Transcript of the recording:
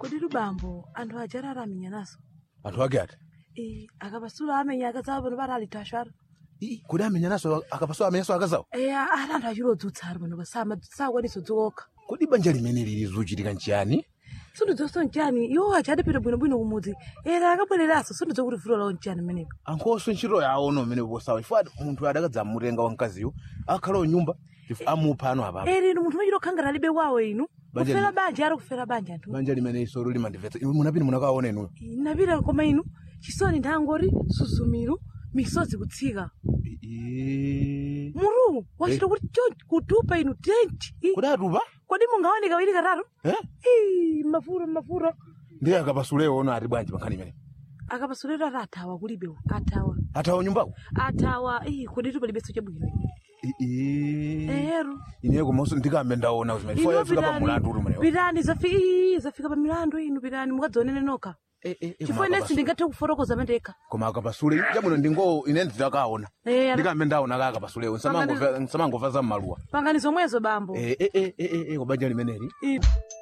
kodi lubambo anthu ajarara amenya naso anthu ake ati Eh, akapasula amenya akazawo pano pati ali tashara Ii, kodi amenya naso akapasula amenyanso akazawo eya ati anthu achilodzutsa ali pano pasama sakwanisa dzokha kodi banja limene lili zochitika nchiyani sindidzoso nchani iwo achadipita bwinobwino kumudzi era akabwereraso sindidzokuti vuto lawo nchani mmeneko ankhonso ntchito yawo no mmene posawa chifukwa munthu adakadzamutenga wamkaziyo akhala nyumba amupha ano apapo eri inu munthu machita okhangana alibe kwawo inu Banja kufera li- banja ari kufera banja anthu banja limene isolo limandimvetsa iwe munapita munakaona inuyo napita koma inu chisoni nthangori suzumiro misozi kutsika Ii. muru wachita kuti chonchi kutupa inu tenti Ih, kodi atupa kodi mungaone kawiri katatu Eh? Ih, mafura mafura ndiye akapasulewo ono ati bwanji pankhani imene akapasuliro ati athawa kulibewo athawa athawa nyumbako athawa ih kodi tupalibenso chabwino Ii. ero ineyo komanso ndikambe ndaona zimene chifukwa yafika pa mulandu uli umenewo pitani zafi- ii, zafika pa milandu inu pitani mukadzionene nokha chifukwa inensi ndingathe kufotokoza mandekha koma akapasule chabwino ndingo ine nditakaona Eh, ana- ndikambe ndaona ka akapasulewo nsamangova za mmaluwa pangani zomwezo bambo Eh, eh, eh, eh, eh, eh, kubanja limeneli Ih.